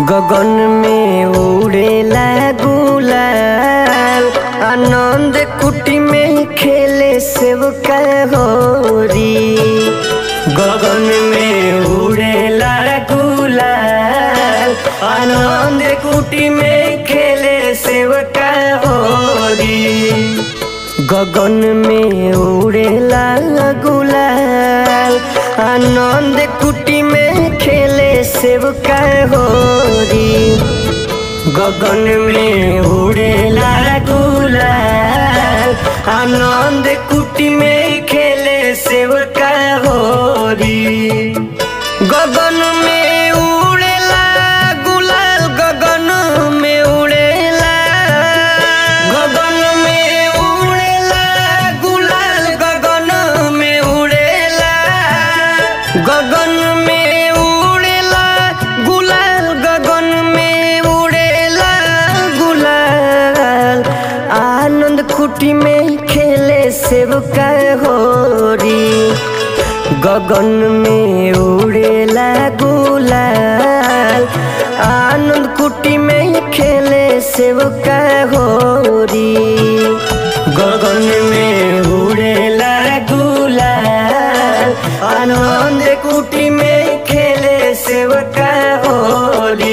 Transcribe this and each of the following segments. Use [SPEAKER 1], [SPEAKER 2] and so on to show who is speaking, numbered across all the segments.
[SPEAKER 1] गगन में उड़ेला गुलाल आनंद कुटी में खेले सेव होरी गगन में उड़ेला गुलाल आनंद कुटी में खेले सेव होरी गगन में उड़ेला गुलाल आनंद कुटी में खेले सेव होरी गगन में उड़ेला गुलाल आनंद कुटी में खेले सेव होरी गगन में उड़ेला गुलाल गगन में उड़ेला गगन में उड़ेला गुलाल गगन में उड़ेला गगन में उड़ेला गुलाल गगन में उड़ेला गुलाल आनंद कुटी में खेले सेव होरी गगन में उड़ेला गुलाल आनंद कुटी में खेले सेव होरी गगन में उड़ेला गुलाल आनंद कुटी में खेले सेव होरी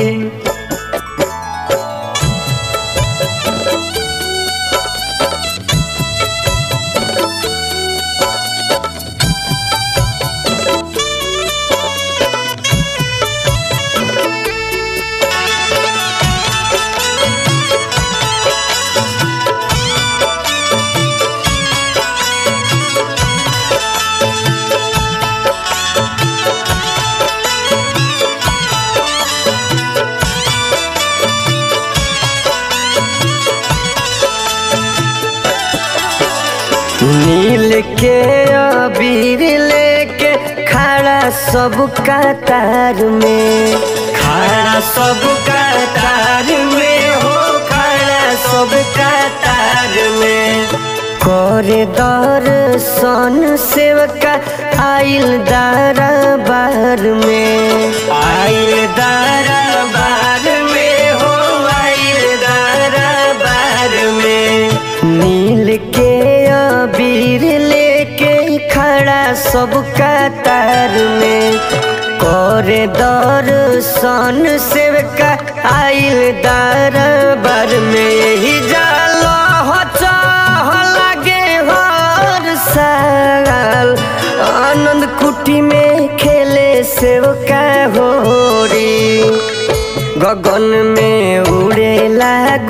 [SPEAKER 1] नील के अबीर लेके खड़ा सब कतार में खड़ा सब कतार में हो खड़ा सब कतार में करे दर्शन सेवका आइल दरबार में आइल दरबार में हो आइल दरबार में नील के अबीर लेके खड़ा सब कतार में करे दर्शन सेवका आइल दरबार में ही जालो हो चाह लागे हर साल आनंद कुटी में खेले सेवका होरी गगन में उड़ेला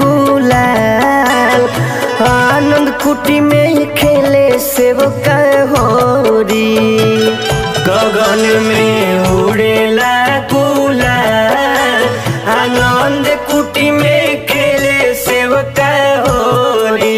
[SPEAKER 1] गुलाल आनंद कुटी में खेले सेव होरी गगन में उड़ेला गुलाल आनंद कुटी में खेले सेव होरी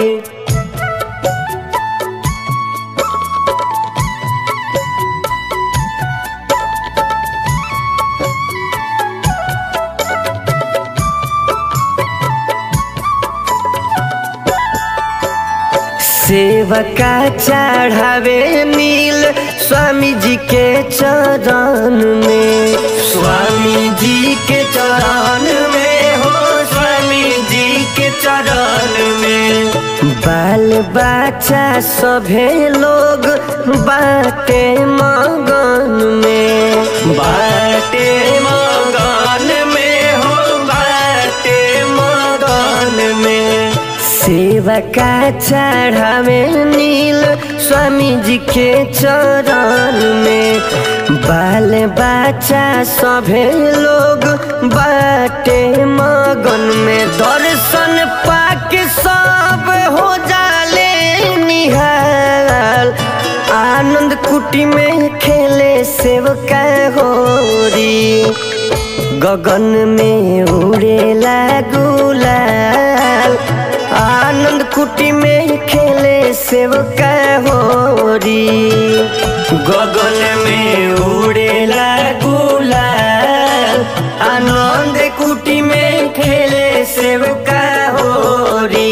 [SPEAKER 1] सेवका चढ़ावे नील स्वामी जी के चरण में स्वामी जी के चरण में हो स्वामी जी के चरण में बाल बच्चा सभे लोग बाटे मगन में बाटे मगन में हो बाटे मगन में सेवा का चढ़ावे नील स्वामी जी के चरण में बाल बच्चा सभे लोग बाटे मगन में दर्शन पाके सब हो जाले निहाल आनंद कुटी में खेले सेवका होरी गगन में उड़ेला गुलाल आनंद कुटी में खेले सेवका होरी गगन में उड़ेला गुलाल आनंद कुटी में खेले सेवका होरी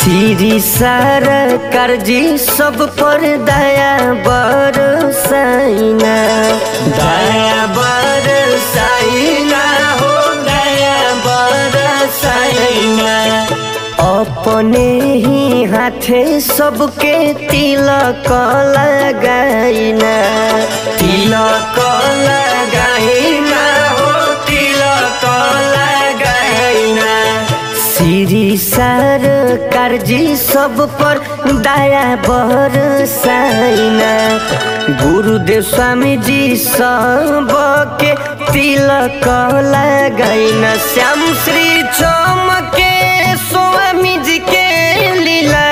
[SPEAKER 1] श्री सरकार जी सब पर दया बरसाइना दया बरसाइना हो दया बरसाइना अपने ही हाथे सबके तिलक लगाइना तिलक लगाइना हो तिलक लगाइना श्री सरकार जी सब पर दया बरसाइना गुरुदेव स्वामी जी सब के तिलक लगाइना श्याम श्री चमके स्वामी जी के लीला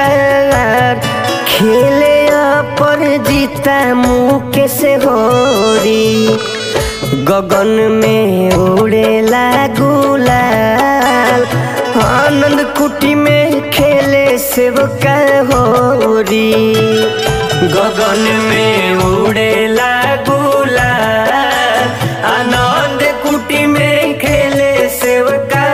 [SPEAKER 1] खेले पर जीता मुँह से होरी गगन में उड़ेला गुलाल आनंद कुटी में खेले सेवका होरी गगन में उड़ेला गुलाल आनंद कुटी में खेले सेवका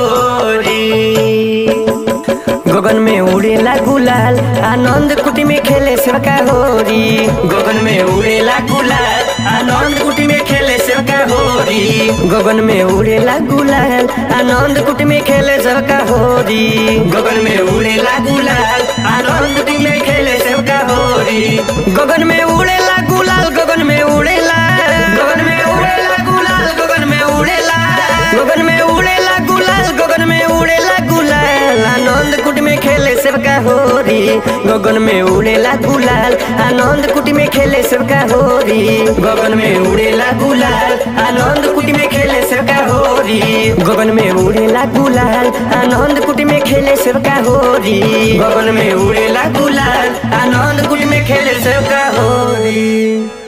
[SPEAKER 1] होरी गगन में उड़ेला गुलाल आनंद कुटी में खेले सेवका होरी गगन में उड़ेला गुलाल आनंद कुटी में खेले सेवका होरी गगन में उड़ेला गुलाल आनंद कुटी में खेले सेवका होरी गगन में उड़ेला गुलाल आनंद कुटी में खेले सेवका होरी गगन में उड़ेला गुलाल गगन में उड़ेला गगन में उड़ेला गुलाल गगन में उड़ेला गगन में उड़ेला गुलाल गगन में उड़ेला गुलाल आनंद कुट में खेले सबका होरी गगन में उड़ेला गुलाल आनंद कुटी में खेले सबका होरी गगन में उड़ेला गुलाल आनंद कुटी में खेले सबका होरी गगन में उड़ेला गुलाल आनंद कुटी में खेले सबका होरी गगन में उड़ेला गुलाल आनंद कुटी में खेले सबका होरी